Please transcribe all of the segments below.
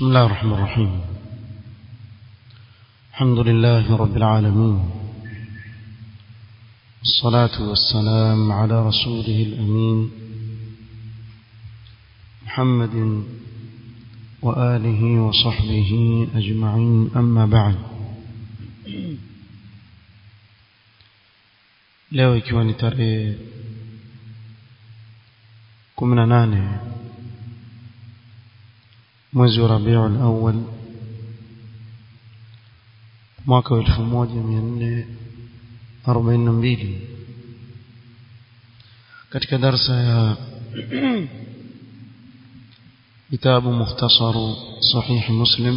بسم الله الرحمن الرحيم الحمد لله رب العالمين الصلاة والسلام على رسوله الأمين محمد وآله وصحبه أجمعين أما بعد leo ikiwa ni tarehe kumi na nane mwezi wa rabiul awal mwaka wa elfu moja mia nne arobaini na mbili katika darsa ya kitabu mukhtasaru sahihi muslim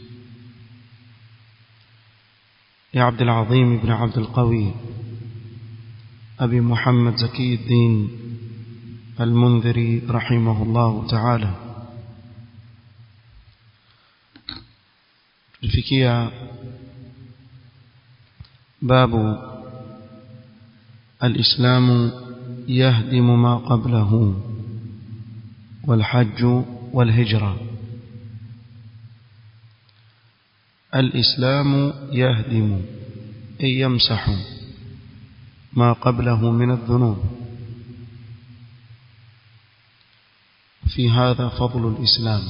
لعبد العظيم بن عبد القوي أبي محمد زكي الدين المنذري رحمه الله تعالى الفكية باب الإسلام يهدم ما قبله والحج والهجرة الإسلام يهدم أي يمسح ما قبله من الذنوب في هذا فضل الإسلام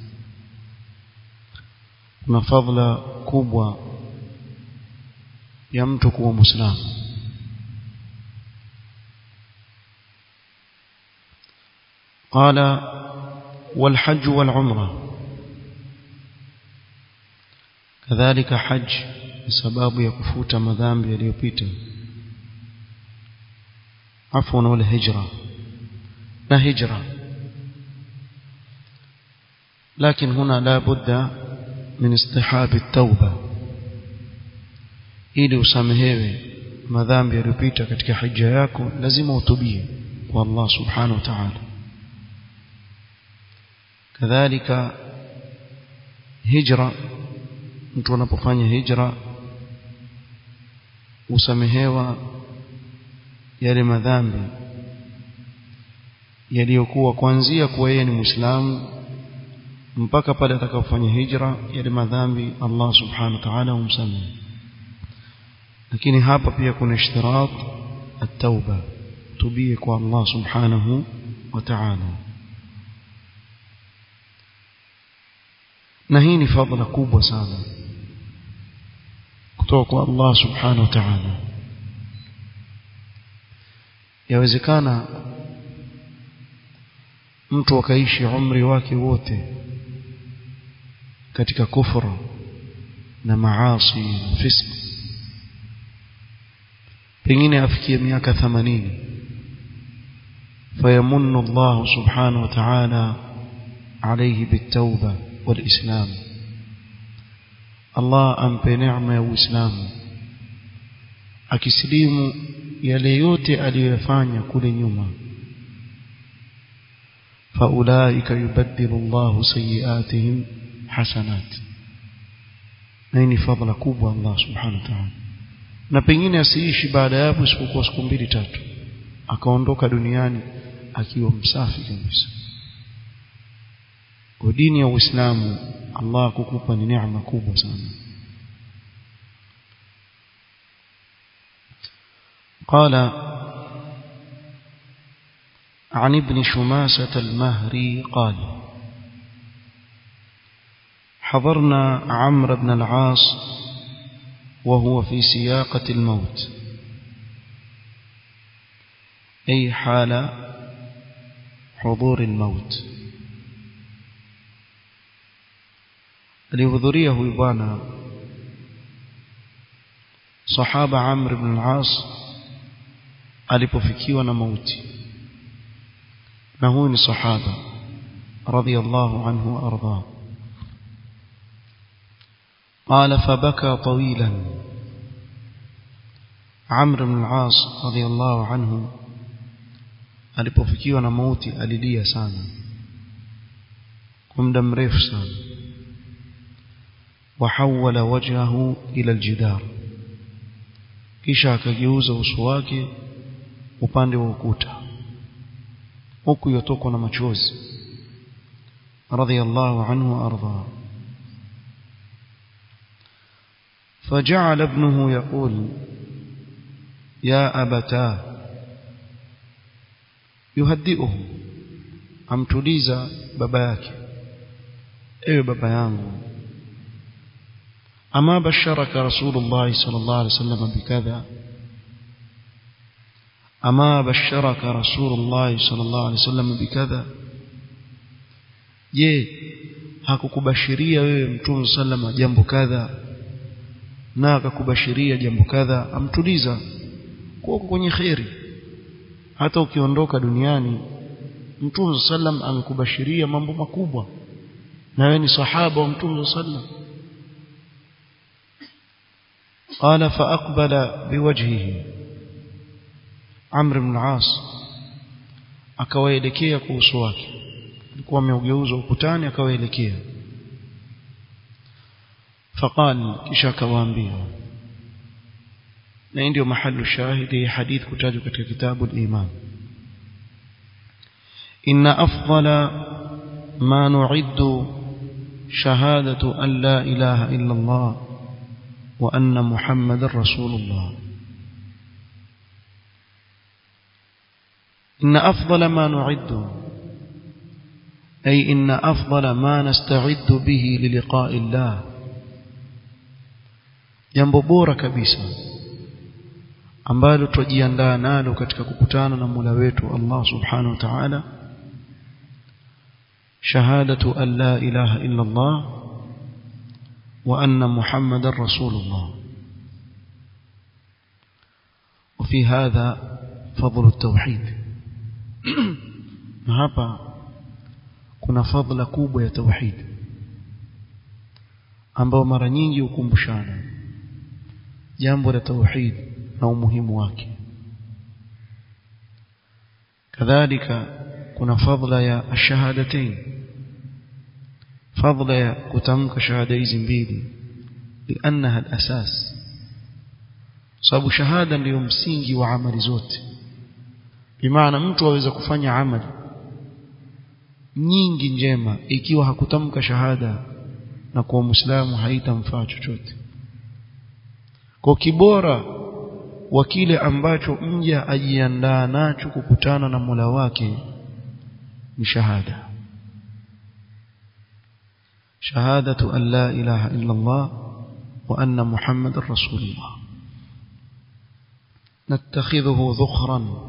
na fadhila kubwa ya mtu kuwa muislamu قال والحج والعمرة كذلك حج بسبب يكفوت مذنب يليopita عفوا والهجرة لا هجرة لكن هنا لا بد من استحاب التوبة ili usamehewe madhambi yaliyopita katika hija yako lazima utubie kwa Allah subhanahu wa ta'ala kadhalika hijra mtu anapofanya hijra usamehewa yale madhambi yaliyokuwa kuanzia kuwa yeye ni Muislamu mpaka pale atakapofanya hijra yale madhambi Allah subhanahu wa ta'ala humsamehe lakini hapa pia kuna ishtirat at-tauba tubie kwa Allah subhanahu wa ta'ala na hii ni fadhila kubwa sana kutoka kwa Allah subhanahu wa ta'ala yawezekana mtu akaishi umri wake wote katika kufra na maasi na fisk pengine afikie miaka 80 fayamunnu Allah subhanahu wa ta'ala alayhi bitauba walislam Allah ampe neema ya Uislamu akisilimu yale yote aliyoyafanya kule nyuma faulaika yubaddilu Allahu sayiatihim hasanat na hii ni fadhila kubwa Allah subhanahu wa ta'ala na pengine asiishi baada ya hapo isipokuwa siku mbili tatu akaondoka duniani akiwa msafi kabisa kwa dini ya Uislamu Allah kukupa ni neema kubwa sana قال عن ابن شماسة المهري قال حضرنا عمرو بن العاص وهو في سياقة الموت أي حال حضور الموت alihudhuria huyu bwana sahaba Amr ibn al-As alipofikiwa na mauti na huyu ni sahaba radiyallahu anhu wa arda قال فبكى طويلا عمرو بن العاص رضي الله عنه alipofikiwa na mauti alilia sana kwa muda mrefu sana وحول وجهه إلى الجدار kisha akageuza uso wake upande wa ukuta huku yotokwa na machozi radhiyallahu anhu arda فجعل ابنه يقول يا أبتاه يهدئه amtuliza baba yake ewe baba yangu ama basharaka rasulullah sallallahu alaihi wasallam bikadha ama basharaka rasulullah sallallahu alaihi wasallam bikadha je hakukubashiria wewe mtume sallama jambo kadha na akakubashiria jambo kadha amtuliza kwa kwenye khairi hata ukiondoka duniani mtume sallam amekubashiria mambo makubwa na wewe ni sahaba wa mtume sallam قال فأقبل بوجهه عمرو بن العاص akawaelekea kwa uso wake alikuwa ameugeuza ukutani akawaelekea faqal kisha akawaambia na ndio mahali shahidi hadith kutajwa katika kitabu al-iman inna afdala ma nu'iddu shahadatu an la ilaha illa Allah wa anna muhammadar rasulullah إن أفضل ما نعد أي إن أفضل ما نستعد به للقاء الله jambo bora kabisa ambalo tujiandaa nalo katika kukutana na Mola wetu Allah Subhanahu wa Ta'ala shahadatu an la ilaha illa Allah wa anna Muhammadar Rasulullah وفي هذا فضل التوحيد na hapa kuna fadhila kubwa ya tauhid ambao mara nyingi hukumbushana jambo la tauhid na umuhimu wake kadhalika kuna fadhila ya ashahadatain fadhila ya kutamka shahada hizi mbili liannaha alasas sababu shahada ndiyo msingi wa amali zote bimaana mtu aweza kufanya amali nyingi njema ikiwa hakutamka shahada na kuwa muislamu haitamfaa chochote kwa kibora wa kile ambacho mja ajiandaa nacho kukutana na Mola wake ni shahada shahadatu an la ilaha illa Allah wa anna muhammadar rasulullah نتخذه ذخرا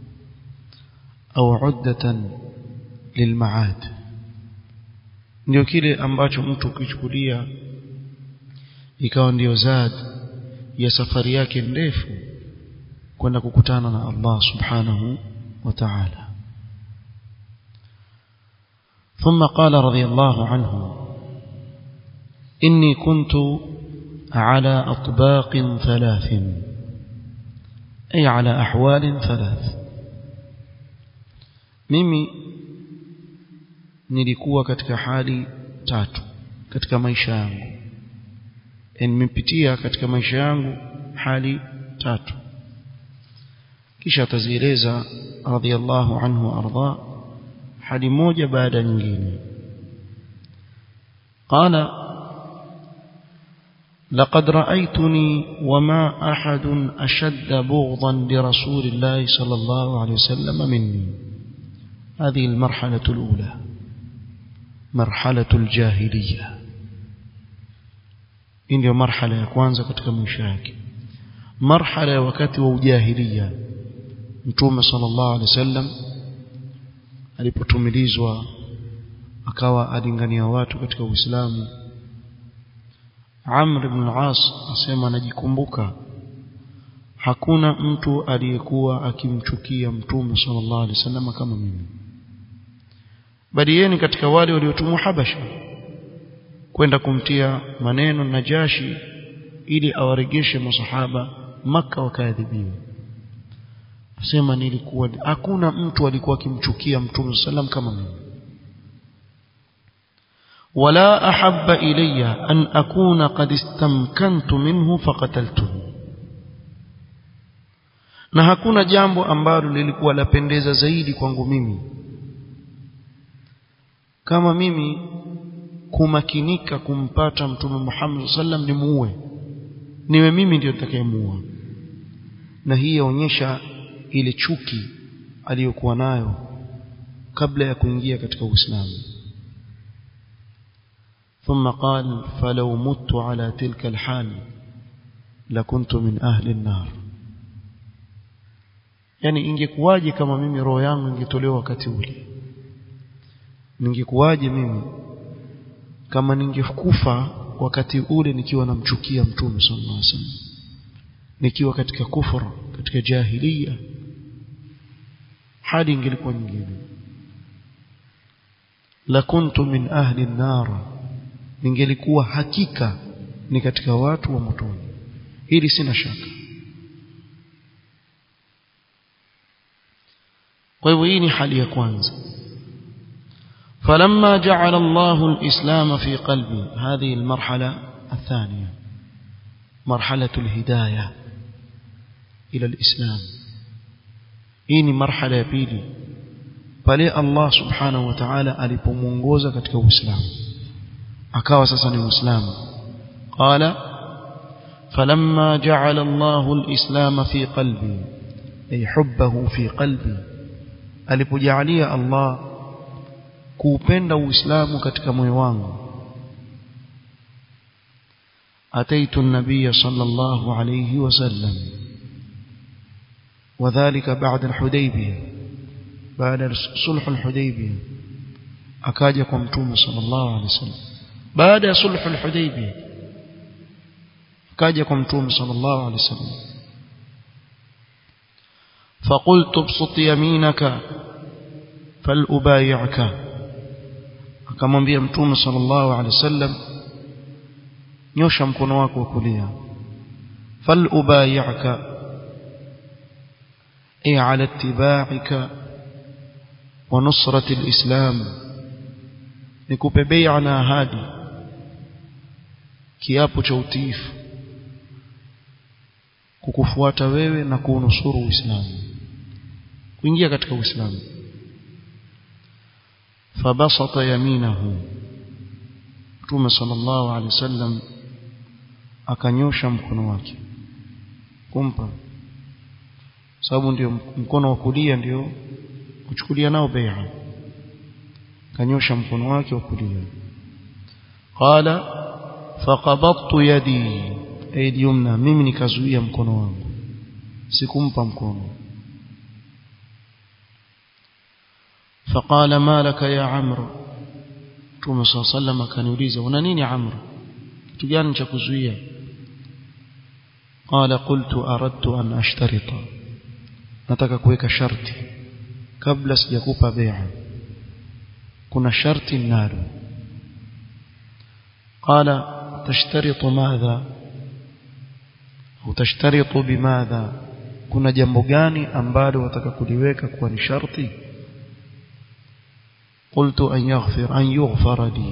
au uddatan lilmaad ndio kile ambacho mtu ukichukulia ikawa ndio zad ya safari yake ndefu kwenda kukutana na Allah subhanahu wa ta'ala ثم قال رضي الله عنه إني كنت على أطباق ثلاث أي على أحوال ثلاث mimi nilikuwa katika hali tatu katika maisha yangu nimepitia katika maisha yangu hali tatu kisha atazieleza radhiallahu anhu arda hali moja baada nyingine قال لقد رأيتني وما أحد أشد بغضا لرسول الله صلى الله عليه وسلم مني هذه المرحلة الأولى مرحلة الجاهلية ndio marhala ya kwanza katika maisha yake marhala ya wakati wa ujahiliya mtume sallallahu alaihi wasallam alipotumilizwa akawa alingania watu katika Uislamu Amr ibn al-As asema anajikumbuka hakuna mtu aliyekuwa akimchukia mtume sallallahu alaihi wasallam kama mimi bali yeye ni katika wale waliotumwa Habasha kwenda kumtia maneno Najashi ili awaregeshe masahaba maka wakaadhibiwa asema nilikuwa hakuna mtu alikuwa akimchukia mtume sallam kama mimi ولا أحب إلي أن أكون قد استمكنت منه فقتلته na hakuna jambo ambalo lilikuwa lapendeza zaidi kwangu mimi kama mimi kumakinika kumpata mtume Muhammad sallam ni muue niwe mimi ndio nitakayemuua na hii yaonyesha ile chuki aliyokuwa nayo kabla ya kuingia katika Uislamu ثم قال فلو مت على تلك الحال لكنت من أهل النار yani ingekuwaje kama mimi roho yangu ingetolewa wakati ule ningekuwaje mimi kama ningekufa wakati ule nikiwa namchukia mtume sallallahu alaihi wasallam nikiwa katika kufra katika jahiliya hali ingelikuwa nyingine la kuntu min ahli an-nar ningelikuwa hakika ni katika watu wa motoni hili sina shaka kwa hivyo hii ni hali ya kwanza فلما جعل الله الإسلام في قلبي هذه المرحلة الثانية مرحلة الهداية إلى الإسلام إني مرحلة بيلي pale Allah subhanahu wa ta'ala alipomuongoza katika Uislamu akawa sasa ni Muislamu qala falamma ja'ala Allahu al-islam fi qalbi ay hubbahu fi qalbi alipojalia Allah kuupenda Uislamu katika moyo wangu ataitu an-nabiy sallallahu alayhi wasallam وذلك بعد الحديبيه baada sulh al-hudaybiyah akaja kwa mtume sallallahu alaihi wasallam baada ya sulh al-hudaybiyah akaja kwa mtume sallallahu alaihi wasallam فقلت ابسط يمينك فلأبايعك akamwambia mtume sallallahu alaihi wasallam nyosha mkono wako wa kulia فلأبايعك أي على اتباعك ونصرة الإسلام nikupe bai'a na ahadi kiapo cha utiifu kukufuata wewe na kuunusuru Uislamu kuingia katika Uislamu fabasata yaminahu Mtume sallallahu alaihi wasallam akanyosha mkono wake kumpa sababu ndio mkono wa kulia ndio kuchukulia nao bai'a kanyosha mkono wake wa kulia qala faqabattu yadi aidi yumna mimi nikazuia mkono wangu sikumpa mkono فقال ما لك يا عمرو Mtume صلى الله عليه وسلم akaniuliza una nini Amr kitu gani cha kuzuia قال قلت أردت أن أشترط nataka kuweka sharti kabla sijakupa bai'a kuna sharti nalo قال تشترط ماذا au tashtaritu bimadha kuna jambo gani ambalo wataka kuliweka kuwa ni sharti qultu an yaghfir an yughfara li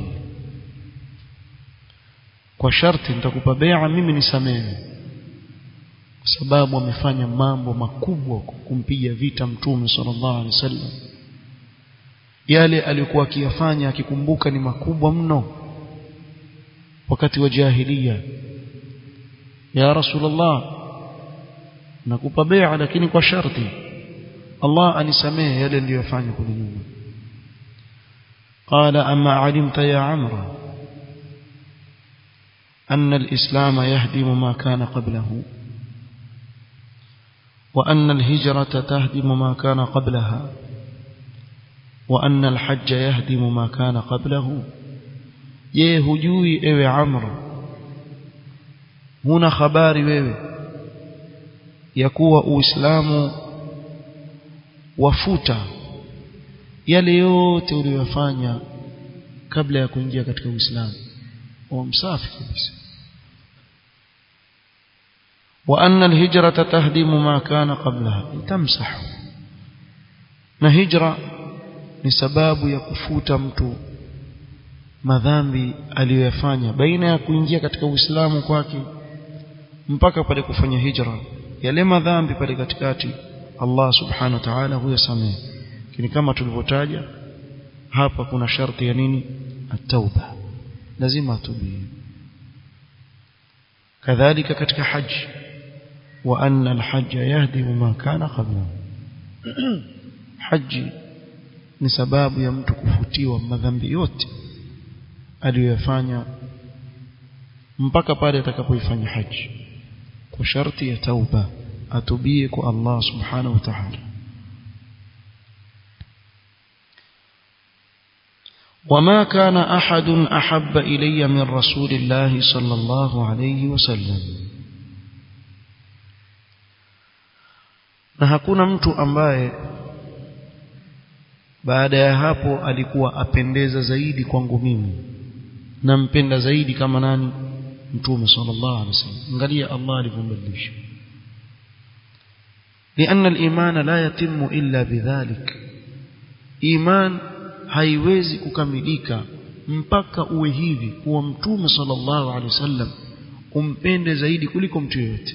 kwa sharti nitakupa bai'a mimi nisamehe kwa sababu amefanya mambo makubwa kumpiga vita mtume sallallahu alaihi wasallam yale aliyokuwa akiyafanya akikumbuka ni makubwa mno wakati wa jahiliya ya rasulullah nakupa bai'a lakini kwa sharti Allah anisamehe yale niliyofanya kule nyuma قال أما علمت يا عمرو أن الإسلام يهدم ما كان قبله وأن الهجرة تهدم ما كان قبلها وأن الحج يهدم ما كان قبله je hujui ewe amr huna habari wewe ya kuwa uislamu wafuta yale yote uliyofanya kabla ya kuingia katika uislamu wa msafi kabisa وأن الهجرة تهدم ما كان قبلها تمسح na hijra ni sababu ya kufuta mtu madhambi aliyoyafanya baina ya kuingia katika Uislamu kwake mpaka pale kufanya hijra yale madhambi pale katikati Allah subhanahu wa ta'ala huyasamehe lakini kama tulivyotaja hapa kuna sharti ya nini at-tauba lazima atubie kadhalika katika haji wa anna alhajj yahdi ma kana qabla haji ni sababu ya mtu kufutiwa madhambi yote aliyoyafanya mpaka pale atakapoifanya haji kwa sharti ya tauba atubie kwa Allah subhanahu wa ta'ala وما كان أحد أحب إلي من رسول الله صلى الله عليه وسلم na hakuna mtu ambaye baada ya hapo alikuwa apendeza zaidi kwangu mimi nampenda zaidi kama nani mtume sallallahu alaihi wasallam angalia Allah alivyombadilisha لأن الإيمان لا يتم إلا بذلك إيمان haiwezi kukamilika mpaka uwe hivi kuwa mtume sallallahu alaihi wasallam umpende zaidi kuliko mtu yeyote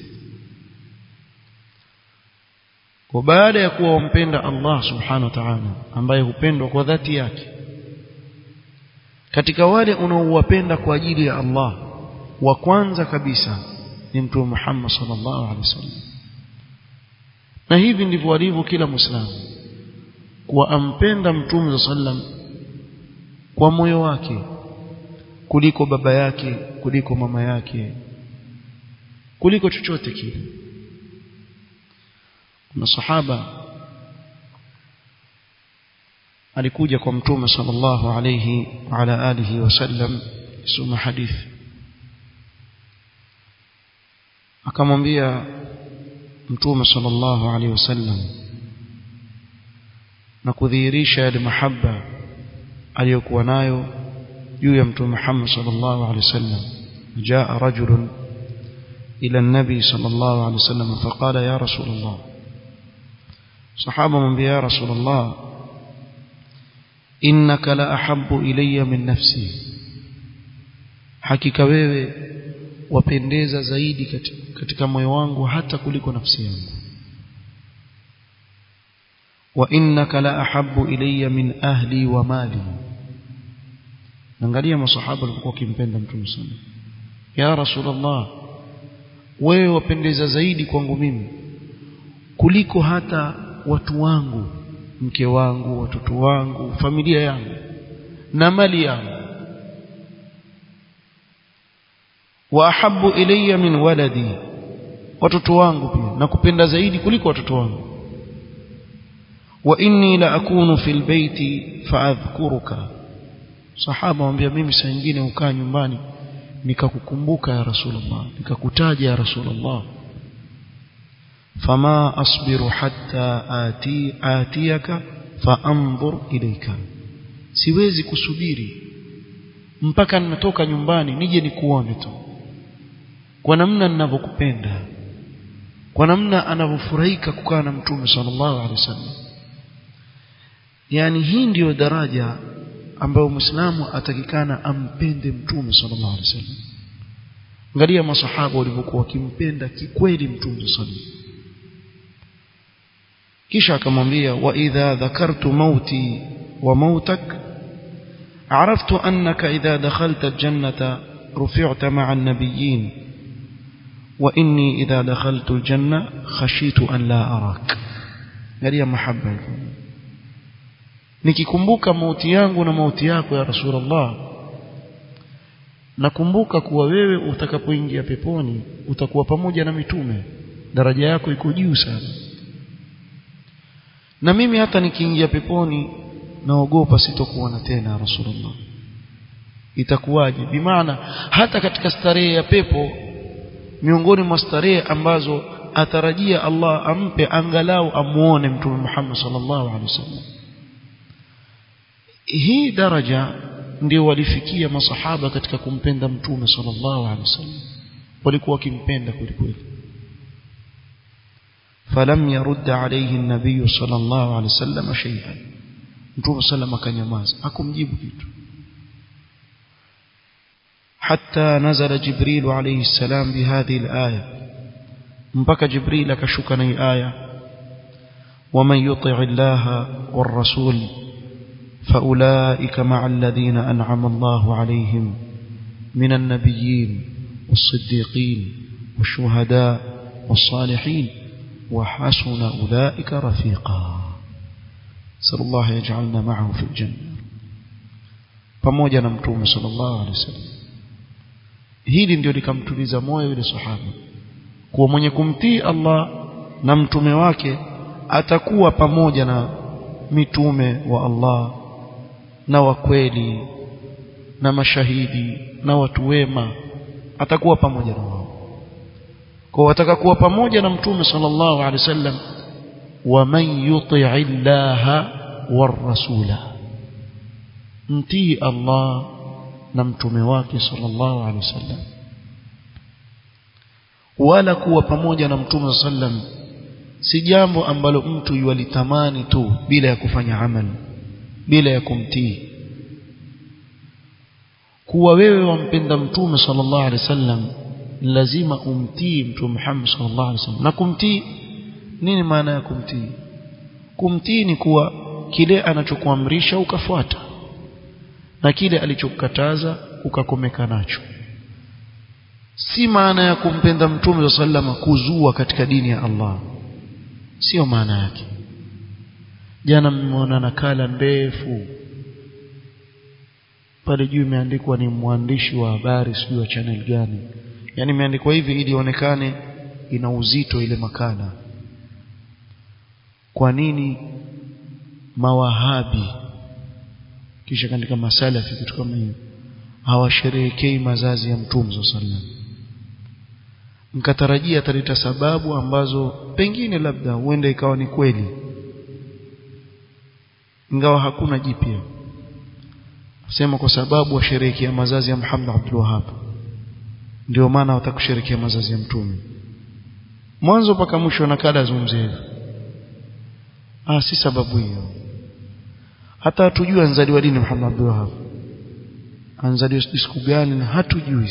kwa baada ya kuwa umpenda Allah subhanahu wa ta'ala ambaye hupendwa kwa dhati yake katika wale unaowapenda kwa ajili ya Allah wa kwanza kabisa ni mtume Muhammad sallallahu alaihi wasallam na hivi ndivyo alivyo kila muislamu kuwa ampenda mtume sallam kwa moyo wake kuliko baba yake kuliko mama yake kuliko chochote kile kuna sahaba alikuja kwa mtume sallallahu alayhi wa ala alihi wasallam soma hadithi akamwambia mtume sallallahu alayhi wasallam na kudhihirisha yale mahaba aliyokuwa nayo juu ya mtume Muhammad sallallahu alaihi wasallam jaa rajul ila an-nabi sallallahu alaihi wasallam faqala ya rasul Allah sahaba mwambia ya rasul Allah innaka la ahabbu ilayya min nafsi hakika wewe wapendeza zaidi katika, katika moyo wangu hata kuliko nafsi yangu وإنك لا أحب إلي من أهلي ومالي angalia masahaba walikuwa wakimpenda mtume sana ya rasulullah wewe wapendeza zaidi kwangu mimi kuliko hata watu wangu mke wangu watoto wangu familia yangu na mali yangu wa ahabbu ilayya min waladi watoto wangu pia nakupenda zaidi kuliko watoto wangu وإني لأكون في البيت فأذكرك صحابة وambia mimi saa nyingine ukaa nyumbani nikakukumbuka ya rasulullah nikakutaja ya rasulullah fama asbiru hatta ati atiyaka faanzur ilayka siwezi kusubiri mpaka ninatoka nyumbani nije nikuone tu kwa namna ninavyokupenda kwa namna anavyofurahika kukaa na mtume sallallahu alaihi wasallam yani hii ndiyo daraja ambayo muislamu atakikana ampende mtume sallallahu alaihi wasallam angalia masahaba walivyokuwa wakimpenda kikweli mtume sallallahu kisha akamwambia wa idha dhakartu mauti wa mautak عرفت أنك إذا دخلت الجنة رفعت مع النبيين وإني إذا دخلت الجنة خشيت أن لا أراك قال محبة nikikumbuka mauti yangu na mauti yako ya rasulullah nakumbuka kuwa wewe utakapoingia peponi utakuwa pamoja na mitume daraja yako iko juu sana na mimi hata nikiingia peponi naogopa sitokuona tena rasulullah itakuwaje bimaana hata katika starehe ya pepo miongoni mwa starehe ambazo atarajia Allah ampe angalau amuone mtume Muhammad sallallahu alaihi wasallam hii daraja ndio walifikia masahaba katika kumpenda mtume sallallahu alaihi wasallam walikuwa wakimpenda kwelikweli falam yarud alayhi an-nabiy sallallahu alaihi wasallam shay'an mtume sallam akanyamaza hakumjibu kitu حتى نزل جبريل عليه السلام بهذه الآية مبكى جبريل كشكني آية ومن يطع الله والرسول فأولئك مع الذين أنعم الله عليهم من النبيين والصديقين والشهداء والصالحين وحسن أولئك رفيقا نسأل الله يجعلنا معه في الجنة pamoja na mtume sallallahu alaihi wasallam hili ndio likamtuliza moyo yule sahaba kuwa mwenye kumtii Allah na mtume wake atakuwa pamoja na mitume wa Allah na wakweli na mashahidi na watu wema atakuwa pamoja na wao kwa wataka kuwa pamoja na mtume sallallahu alaihi wasallam wa man yuti'i llaha war rasula mtii Allah na mtume wake sallallahu alaihi wasallam wala kuwa pamoja na mtume sallam si jambo ambalo mtu yualitamani tu bila ya kufanya amali bila ya kumtii kuwa wewe wampenda mtume sallallahu alaihi wasallam lazima umtii mtume Muhammad sallallahu alaihi wasallam na kumtii nini maana ya kumtii kumtii ni kuwa kile anachokuamrisha ukafuata na kile alichokukataza ukakomeka nacho si maana ya kumpenda mtume sallallahu kuzua katika dini ya Allah sio maana yake jana mmeona nakala ndefu pale juu imeandikwa ni mwandishi wa habari sijui wa channel gani yani imeandikwa hivi ili ionekane ina uzito ile makala kwa nini mawahabi kisha katika masalafi kitu kama hiyo hawasherehekei mazazi ya mtume sallallahu mkatarajia ataleta sababu ambazo pengine labda huenda ikawa ni kweli ingawa hakuna jipya sema kwa sababu washerehekea mazazi ya Muhammad Abdul Wahhab ndio maana watakusherehekea mazazi ya mtume mwanzo mpaka mwisho nakala azungumzie ah si sababu hiyo hata hatujui anzaliwa dini Muhammad Abdul Wahhab anzaliwa siku gani na hatujui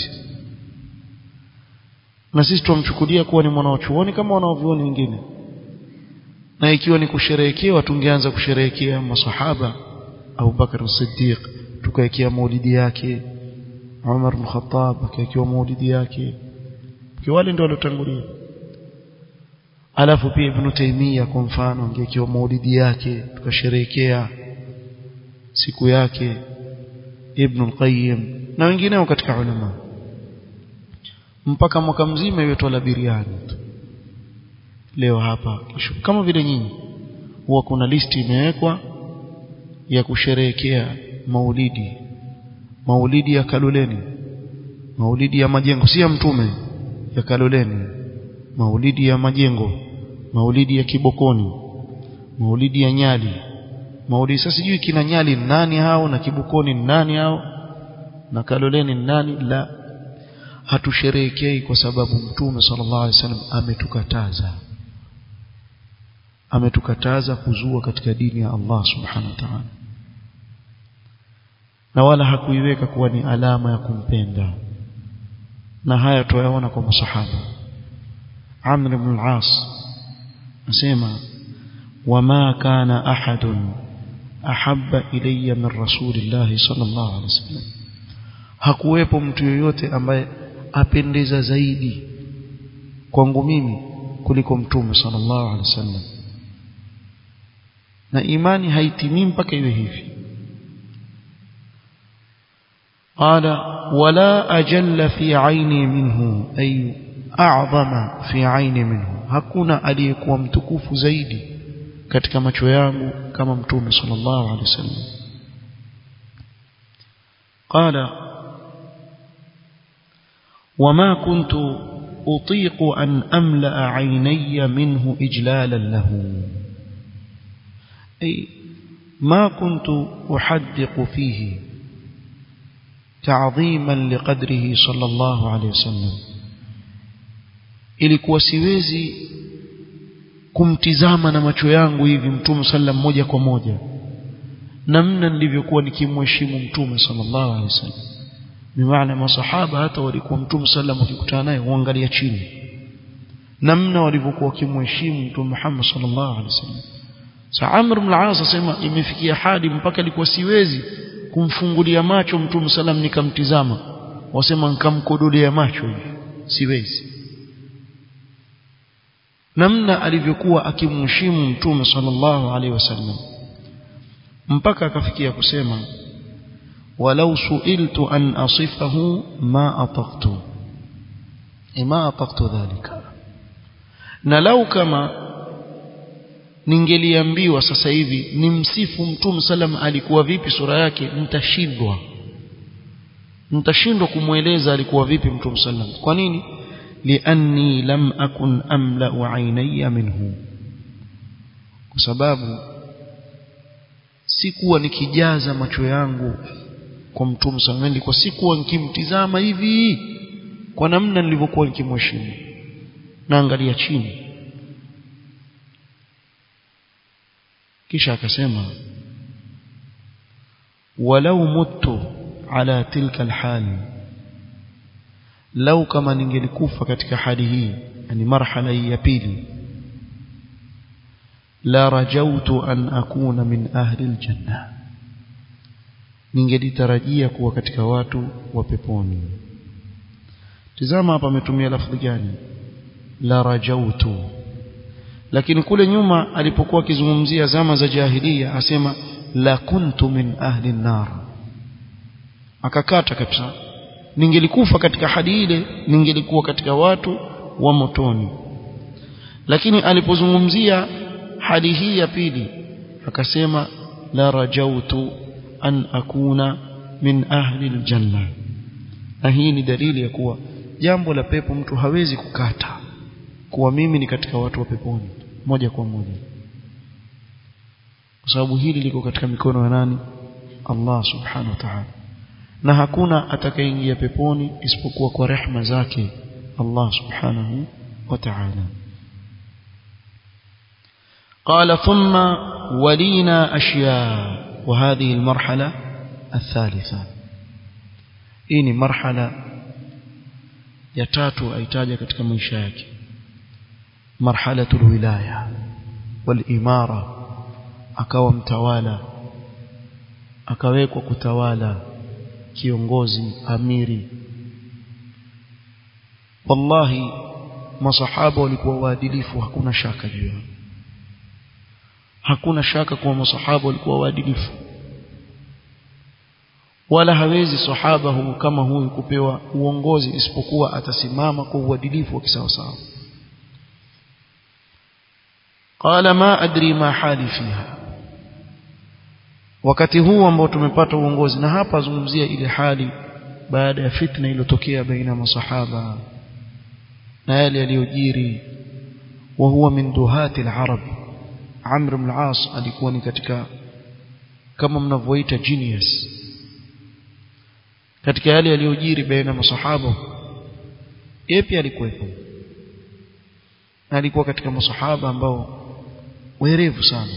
na sisi tumchukulia kuwa ni mwanachuoni kama wanaovioni wengine na ikiwa ni kusherehekewa tungeanza kusherehekea masahaba Abu Bakar Siddiq tukaekea maulidi yake Umar bin Khattab akaekewa maulidi yake kwa wale ndio waliotangulia alafu pia Ibn Taymiyyah kwa mfano angeekewa maulidi yake tukasherehekea siku yake Ibn al-Qayyim na wengineo katika ulama mpaka mwaka mzima iwe twala biriani leo hapa kesho kama vile nyinyi huwa kuna listi imewekwa ya kusherehekea maulidi maulidi ya Kaloleni maulidi ya majengo si ya mtume ya Kaloleni maulidi ya majengo maulidi ya Kibokoni maulidi ya Nyali maulidi sasa sijui kina Nyali nani hao na Kibokoni nani hao na Kaloleni nani la hatusherehekei kwa sababu mtume sallallahu alaihi wasallam ametukataza ametukataza kuzua katika dini ya Allah subhanahu wa ta'ala na wala hakuiweka kuwa ni alama ya kumpenda na haya tuyaona kwa masahaba Amr ibn al-As nasema wama kana ahadun ahabba ilayya min rasulillahi sallallahu alaihi wasallam hakuwepo mtu yoyote ambaye apendeza zaidi kwangu mimi kuliko mtume sallallahu alaihi wasallam na imani haitimii mpaka iwe hivi قال ولا أجل في عيني منه أي أعظم في عيني منه hakuna aliyekuwa mtukufu zaidi katika macho yangu kama mtume sallallahu alaihi wasallam قال وما كنت أطيق أن أملأ عيني منه إجلالا له أي ما كنت أحدق فيه تعظيما لقدره صلى الله عليه وسلم ilikuwa siwezi kumtizama na macho yangu hivi mtume sallam moja kwa moja namna nilivyokuwa nikimheshimu mtume sallallahu alaihi wasallam bimaana masahaba hata walikuwa mtume sallam wakikutana naye huangalia chini namna walivyokuwa wakimheshimu mtume Muhammad sallallahu alaihi wasallam sa Amr ibn al-As asema imefikia hadi mpaka alikuwa siwezi kumfungulia macho mtume sallam nikamtizama wasema nikamkodolea macho hivi siwezi namna alivyokuwa akimheshimu mtume sallallahu alaihi wasallam mpaka akafikia kusema walau suiltu an asifahu ma ataqtu ma ataqtu dhalika na lau kama ningeliambiwa sasa hivi ni msifu mtume sallam alikuwa vipi sura yake mtashindwa mtashindwa kumweleza alikuwa vipi mtume sallam kwa nini lianni lam akun amla'u aynayya minhu kwa sababu sikuwa nikijaza macho yangu kwa mtume sallam nilikuwa sikuwa nikimtizama hivi kwa namna nilivyokuwa nikimheshimu naangalia chini kisha akasema walau muttu ala tilka alhali lau kama ningelikufa katika hali hii yani marhala hii ya pili la rajautu an akuna min ahli aljanna ningelitarajia kuwa katika watu wa peponi tizama hapa ametumia lafdhi gani la rajautu lakini kule nyuma alipokuwa akizungumzia zama za jahiliya asema la kuntu min ahli nar akakata kabisa ningelikufa katika hadi ile ningelikuwa katika watu wa motoni lakini alipozungumzia hali hii ya pili akasema la rajautu an akuna min ahli aljanna na hii ni dalili ya kuwa jambo la pepo mtu hawezi kukata kuwa mimi ni katika watu wa peponi moja kwa moja kwa sababu hili liko katika mikono ya nani Allah subhanahu wa ta'ala na hakuna atakayeingia peponi isipokuwa kwa rehma zake Allah subhanahu wa ta'ala قال ثم ولينا أشياء وهذه المرحلة الثالثة إني مرحلة يتاتو أيتاجة katika maisha yake مرحلة الولاية والإمارة akawa mtawala akawekwa kutawala kiongozi amiri wallahi masahaba walikuwa waadilifu hakuna shaka juu yao hakuna shaka kuwa masahaba walikuwa waadilifu wala hawezi sahaba huyu kama huyu kupewa uongozi isipokuwa atasimama kwa uadilifu wa kisawasawa qala ma adri ma hali fiha wakati huu ambao tumepata uongozi na hapa azungumzia ile hali baada ya fitna iliyotokea baina masahaba na yale yaliyojiri wa huwa min duhati al-arab Amr ibn al-As alikuwa ni katika kama mnavyoita genius katika yale yaliyojiri baina masahaba yeye pia alikuwepo alikuwa katika masahaba ambao werevu sana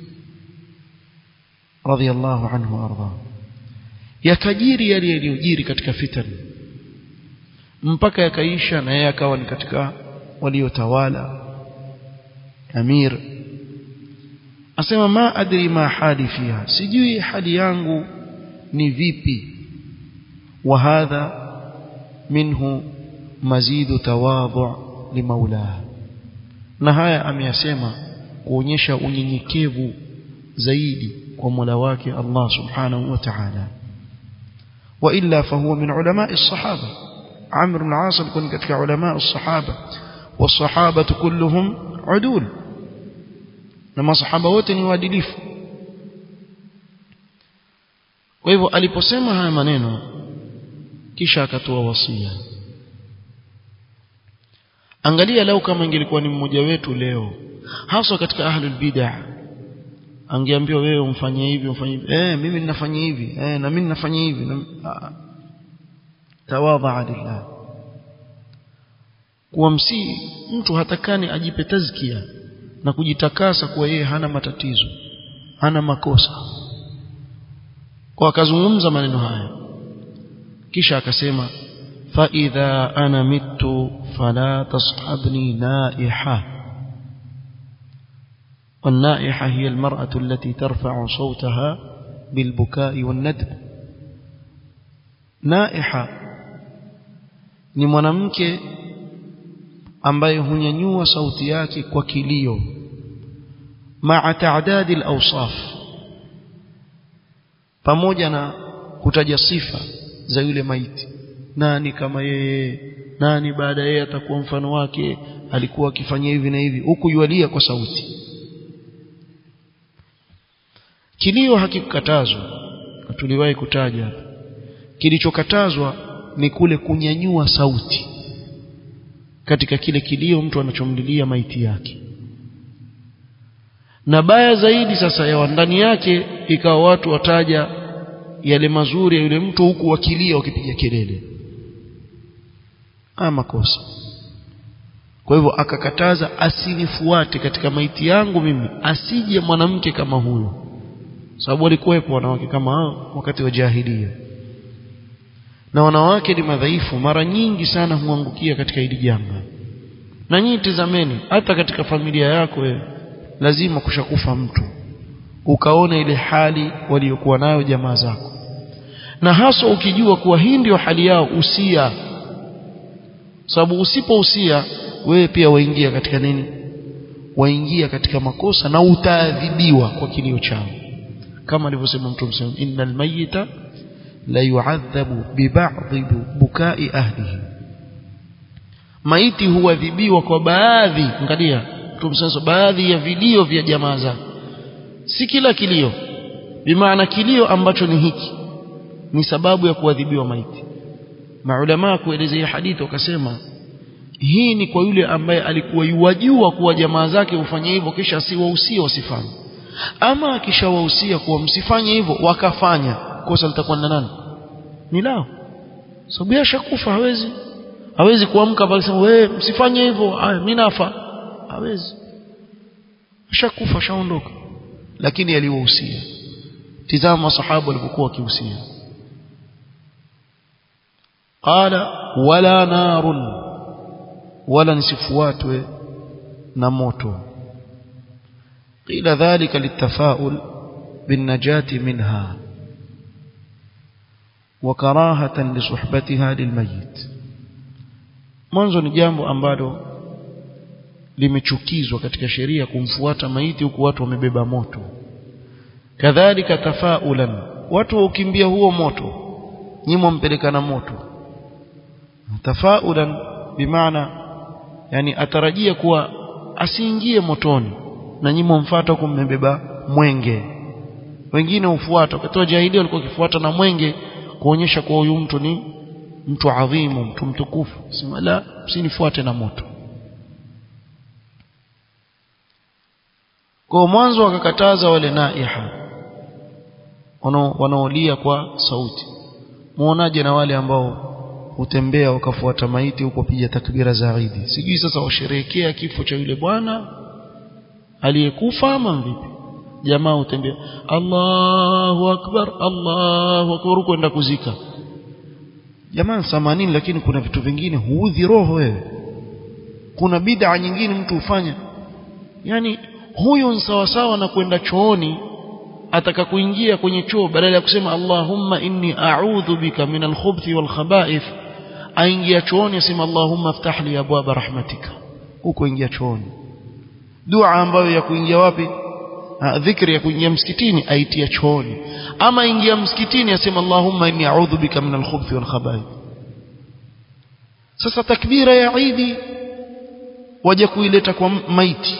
radhiallahu anhu warda yakajiri yale yaliyojiri katika fitan mpaka yakaisha na yeye akawa ni katika waliotawala amir asema ma adri ma hali fiha sijui hali yangu ni vipi wa hadha minhu mazidu tawadhu limaulah na haya ameyasema kuonyesha unyenyekevu zaidi kwa Mola wake Allah Subhanahu wa Ta'ala wa illa fahuwa min ulama as-sahaba Amr ibn al-As alikuwa katika ulama as-sahaba was-sahaba kulluhum udul na masahaba wote ni waadilifu kwa hivyo aliposema haya maneno kisha akatoa wasia angalia lau kama ingelikuwa ni mmoja wetu leo hasa katika ahlul bid'ah angeambiwa wewe umfanyie hivi umfanyie hivi eh mimi ninafanya hivi eh na mimi ninafanya hivi na tawadha lillah kuwa msi mtu hatakani ajipe tazkia na kujitakasa kuwa yeye hana matatizo hana makosa kwa akazungumza maneno haya kisha akasema fa idha ana mittu fala tashabni naiha والنائحة هي المرأة التي ترفع صوتها بالبكاء والندب نائحة ni mwanamke ambaye hunyanyua sauti yake kwa kilio maa taadadi al-awsaf pamoja na kutaja sifa za yule maiti nani kama yeye nani baada yeye atakuwa mfano wake alikuwa akifanya hivi na hivi huku yualia kwa sauti kilio hakikukatazwa tuliwahi kutaja kilichokatazwa ni kule kunyanyua sauti katika kile kilio mtu anachomlilia maiti yake na baya zaidi sasa ya ndani yake ikawa watu wataja yale mazuri ya yule mtu huku wakilia wakipiga kelele ama makosa kwa hivyo akakataza asinifuate katika maiti yangu mimi asije mwanamke kama huyo sababu walikuwepo wanawake kama hao wakati wa jahilia na wanawake ni madhaifu mara nyingi sana huangukia katika hili janga na nyinyi tizameni hata katika familia yako wewe lazima kushakufa mtu ukaona ile hali waliokuwa nayo jamaa zako na hasa ukijua kuwa hii ndio hali yao usia sababu usipousia wewe pia waingia katika nini waingia katika makosa na utaadhibiwa kwa kilio chao kama alivyosema mtume sallallahu innal mayyita la yu'adhabu bi ba'dhi bukai ahlihi maiti huadhibiwa kwa baadhi angalia mtume sallallahu baadhi ya vilio vya jamaa zake si kila kilio bimaana kilio ambacho ni hiki ni sababu ya kuadhibiwa maiti maulama kuelezea hadithi wakasema hii ni kwa yule ambaye alikuwa yuwajua kuwa jamaa zake hufanya hivyo kisha asiwahusia wasifanye ama akishawahusia kuwa msifanye hivyo wakafanya kosa litakuwa na nani ni lao sababu ashakufa hawezi hawezi kuamka bali sema wewe msifanye hivyo haya mimi nafa hawezi ashakufa shaondoka lakini aliwahusia tizama masahaba walipokuwa wakihusia qala wala narun wala nisifuatwe na moto qila dhalika litafaul بالنجاة منها وكراهة لصحبتها للميت mwanzo ni jambo ambalo limechukizwa katika sheria kumfuata maiti huku watu wamebeba moto kadhalika tafaulan watu waukimbia huo moto nyimo mpeleka na moto tafaulan bimaana yani atarajia kuwa asiingie motoni na nyimo mfata huku mmebeba mwenge wengine hufuata wakati wa jahili walikuwa wakifuata na mwenge kuonyesha kuwa huyu mtu ni mtu adhimu mtu mtukufu sema la msinifuate na moto kwa mwanzo wakakataza wale naiha wanaolia kwa sauti muonaje na wale ambao hutembea wakafuata maiti huko piga takbira za Eid sijui sasa washerehekea kifo cha yule bwana aliyekufa ama vipi jamaa hutembea Allahu akbar Allahu akbar kwenda kuzika jamaa 80 lakini kuna vitu vingine huudhi roho wewe kuna bid'a nyingine mtu hufanya yani huyu ni sawa sawa na kwenda chooni ataka kuingia kwenye choo badala ya kusema Allahumma inni a'udhu bika min al-khubuthi wal khaba'ith aingia chooni asema Allahumma aftah li abwaba rahmatika huko ingia chooni dua ambayo ya kuingia wapi ha, dhikri ya kuingia msikitini aitia chooni ama ingia msikitini asema Allahumma inni a'udhu bika min al-khubuthi wal khaba'ith sasa takbira ya Eid waje kuileta kwa maiti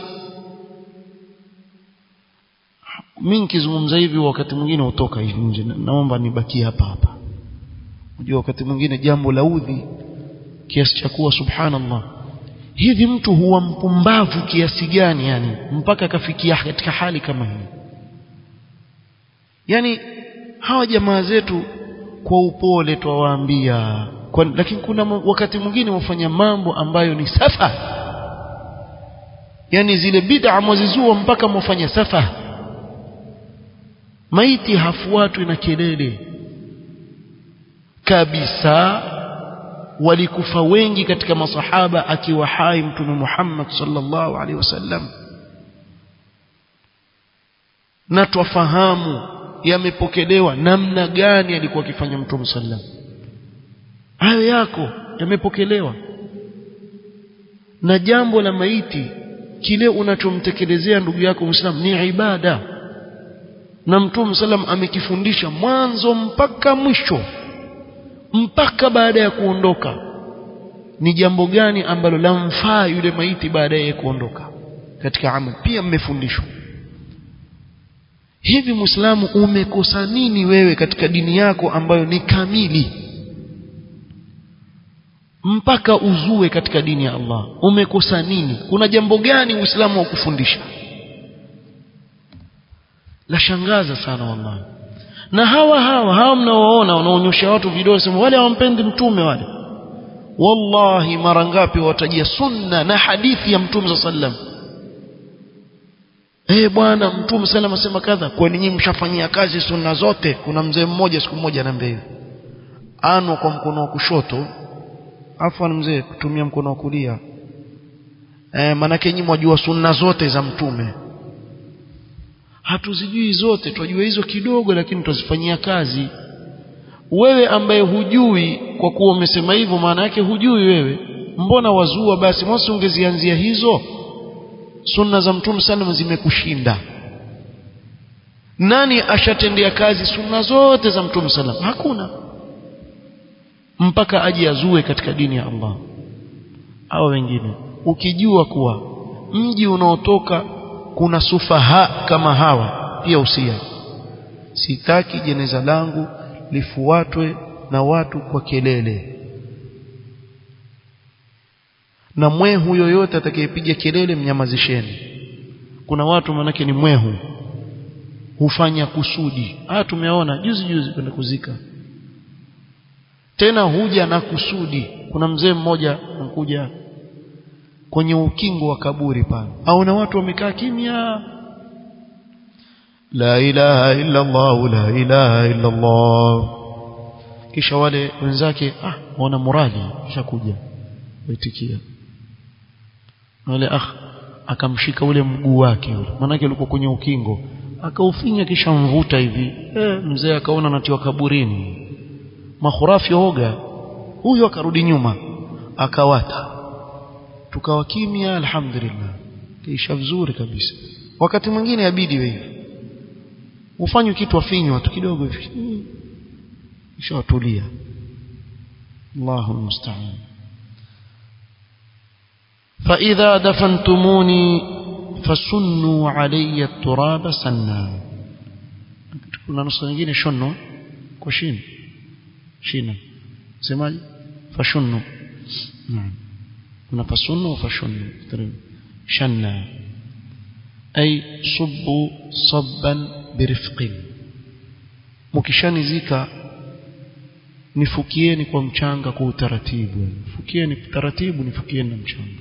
mimi nikizungumza hivi wakati mwingine utoka hivi nje naomba nibakie hapa hapa unajua wakati mwingine jambo la udhi kiasi cha kuwa subhanallah hivi mtu huwa mpumbavu kiasi gani yani mpaka akafikia katika hali kama hii yani hawa jamaa zetu kwa upole twawaambia lakini kuna wakati mwingine wafanya mambo ambayo ni safa yani zile bid'a mwazizua mpaka mwafanya safa maiti hafuatwi na kelele kabisa walikufa wengi katika masahaba akiwa hai mtume Muhammad sallallahu alaihi wasallam na twafahamu yamepokelewa namna gani alikuwa akifanya mtume sallam hayo yako yamepokelewa na jambo la maiti kile unachomtekelezea ndugu yako Muislamu ni ibada na Mtume salam amekifundisha mwanzo mpaka mwisho mpaka baada ya kuondoka ni jambo gani ambalo lamfaa yule maiti baada ya kuondoka katika amali pia mmefundishwa hivi muislamu umekosa nini wewe katika dini yako ambayo ni kamili mpaka uzue katika dini ya Allah umekosa nini kuna jambo gani uislamu wa kufundisha la shangaza sana wallahi na hawa hawa hawa mnaoona wanaonyosha watu vidole sema wale hawampendi mtume wale wallahi mara ngapi watajia sunna na hadithi ya mtume sallam eh bwana mtume sallam asema kadha kwani nyinyi mshafanyia kazi sunna zote kuna mzee mmoja siku moja anambia hivi ano kwa mkono wa kushoto afwan mzee kutumia mkono wa kulia eh manake nyinyi mwajua sunna zote za mtume hatuzijui zote twajua hizo kidogo lakini tuzifanyia kazi wewe ambaye hujui kwa kuwa umesema hivyo maana yake hujui wewe mbona wazua basi mosi ungezianzia hizo sunna za mtume sallam zimekushinda nani ashatendea kazi sunna zote za mtume sallam hakuna mpaka aje azue katika dini ya Allah au wengine ukijua kuwa mji unaotoka kuna sufaha kama hawa pia usia sitaki jeneza langu lifuatwe na watu kwa kelele na mwehu yoyote atakayepiga kelele mnyamazisheni kuna watu manake ni mwehu hufanya kusudi ah tumeona juzi juzi kwenda kuzika tena huja na kusudi kuna mzee mmoja anakuja kwenye ukingo wa kaburi pale au na watu wamekaa kimya la ilaha illa Allah la ilaha illa Allah kisha wale wenzake ah wana morali kishakuja waitikia wale ah akamshika ule mguu wake yule manake alikuwa kwenye ukingo akaufinya kisha mvuta hivi eh, mzee akaona anatiwa kaburini mahurafi oga huyo akarudi nyuma akawata tukawa kimya alhamdulillah kisha vizuri kabisa wakati mwingine yabidi wewe ufanye kitu afinywa tu kidogo hivi kisha watulia Allahu musta'an فإذا دفنتموني فسنوا علي التراب سنا kuna nusu nyingine shunno kwa shin shina semaje fashunnu naam kuna fasunnu wa fashunnu shanna ay subbu sabban birifqin mkishanizika nifukieni kwa mchanga kwa utaratibu fukieni taratibu nifukieni na mchanga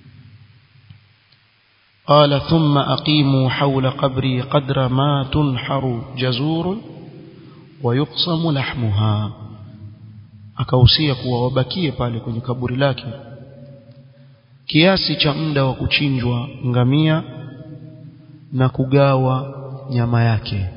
قال ثم أقيموا حول قبري قدر ما تنحر جزور ويقسم لحمها akausia kuwa wabakie pale kwenye kaburi lake kiasi cha muda wa kuchinjwa ngamia na kugawa nyama yake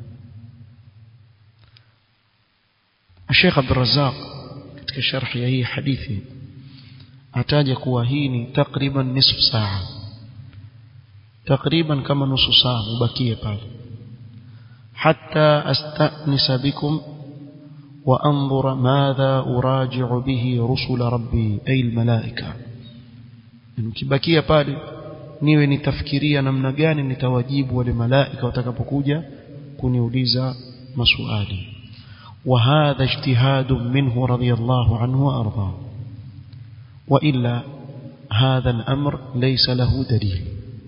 Sheikh Abdul Razzaq katika sharhi ya hii hadithi ataja kuwa hii ni takriban nusu saa takriban kama nusu saa ubakie pale hatta astanisa bikum وأنظر ماذا أراجع به رسل ربي أي الملائكة nikibakia pale niwe nitafikiria namna gani nitawajibu wale malaika watakapokuja kuniuliza maswali وهذا اجتهاد منه رضي الله عنه وأرضاه وإلا هذا الأمر ليس له دليل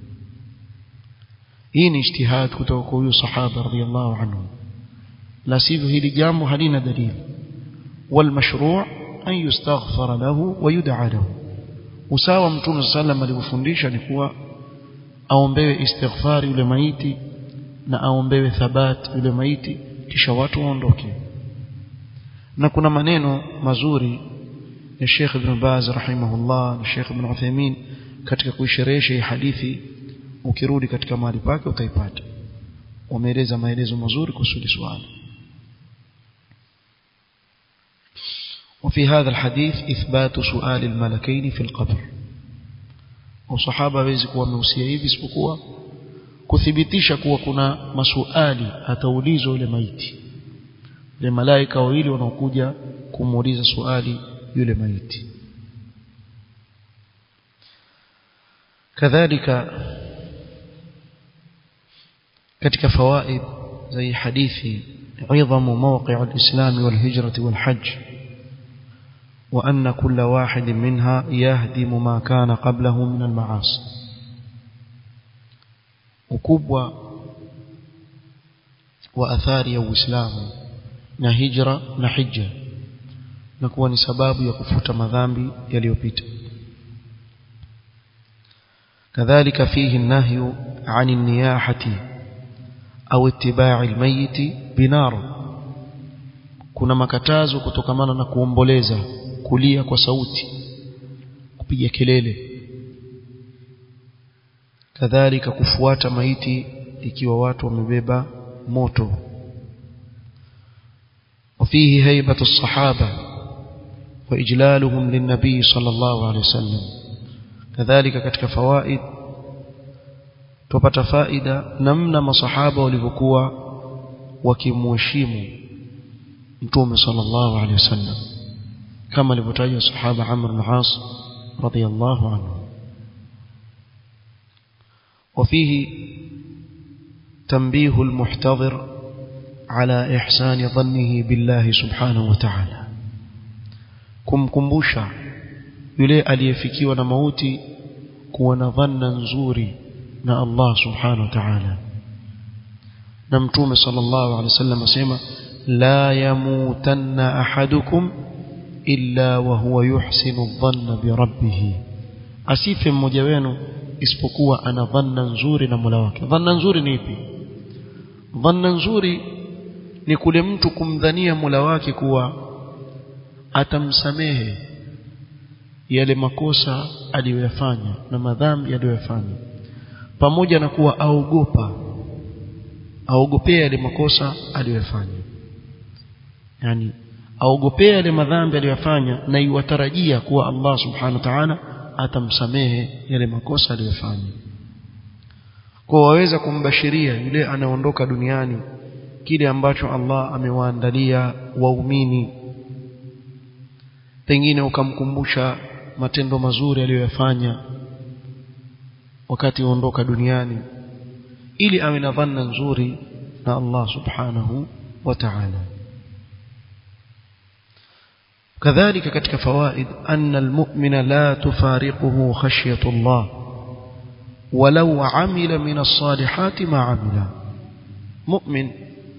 إن اجتهاد كتوكو صحابة رضي الله عنهم لا سيفه لجام هلين دليل والمشروع أن يستغفر له ويدعى له usawa mtume sallam alivyofundisha ni kuwa aombewe istighfari yule maiti na aombewe thabat yule maiti kisha watu waondoke na kuna maneno mazuri ya Sheikh Ibn Baz rahimahullah na Sheikh Ibn Uthaymeen katika kuisherehesha hii hadithi ukirudi katika mahali pake utaipata wameeleza maelezo mazuri kuhusu swali وفي هذا الحديث إثبات سؤال الملكين في القبر au sahaba hawezi kuwa amehusia hivi isipokuwa kuthibitisha kuwa kuna masuali ataulizwa yule maiti yule malaika wawili wanaokuja kumuuliza swali yule maiti kadhalika katika fawaid زي حديث عظم موقع الإسلام والهجرة والحج وأن كل واحد منها يهدم ما كان قبله من المعاصي ukubwa wa athari ya Uislamu na hijra na hija na kuwa ni sababu ya kufuta madhambi yaliyopita kadhalika fihi nahyu عن النياحة أو اتباع الميت بنار kuna makatazo kutokamana na kuomboleza kulia kwa sauti kupiga kelele kadhalika kufuata maiti ikiwa watu wamebeba moto وفيه هيبة الصحابة وإجلالهم للنبي صلى الله عليه وسلم كذلك كتك فوائد tupata faida namna masahaba walivyokuwa wakimheshimu mtume sallallahu alaihi wasallam kama alivyotaja sahaba Amr bin As radiyallahu anhu وفيه تنبيه المحتضر على إحسان ظنه بالله سبحانه وتعالى kumkumbusha yule aliyefikiwa na mauti kuwa na dhanna nzuri na Allah subhanahu wa ta'ala na mtume sallallahu alaihi wasallam asema la yamutanna ahadukum illa wa huwa yuhsinu dhanna bi rabbih asife mmoja wenu isipokuwa ana dhanna nzuri na Mola wake dhanna nzuri ni ipi dhanna nzuri ni kule mtu kumdhania Mola wake kuwa atamsamehe yale makosa aliyoyafanya na madhambi aliyoyafanya pamoja na kuwa aogopa aogopea yale makosa aliyofanya yani aogopea yale madhambi aliyofanya na iwatarajia kuwa Allah subhanahu wa ta'ala atamsamehe yale makosa aliyofanya kwa waweza kumbashiria yule anaondoka duniani kile ambacho Allah amewaandalia waumini pengine ukamkumbusha matendo mazuri aliyoyafanya wakati uondoka duniani ili awe na dhanna nzuri na Allah subhanahu wa ta'ala كذلك كتك فوائد أن المؤمن لا تفارقه خشية الله ولو عمل من الصالحات ما عمل مؤمن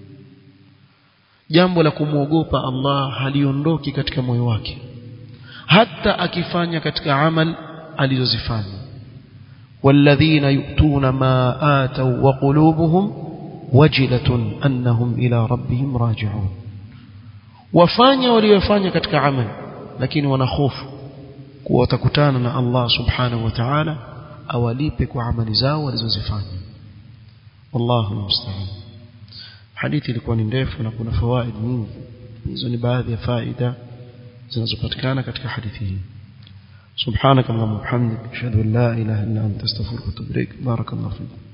jambo la kumwogopa Allah haliondoki katika moyo wake hata akifanya katika amal alizozifanya والذين يؤتون ما آتوا وقلوبهم وجلة أنهم إلى ربهم راجعون wafanya waliyofanya katika amal lakini wana hofu kuwa watakutana na Allah subhanahu wa ta'ala awalipe kwa amali zao walizozifanya wallahu musta'an hadithi ilikuwa ni ndefu na kuna fawaid nyingi hizo ni baadhi ya faida zinazopatikana katika hadithi hii سبحانك اللهم وبحمدك اشهد ان لا اله الا انت استغفرك واتوب اليك بارك الله فيك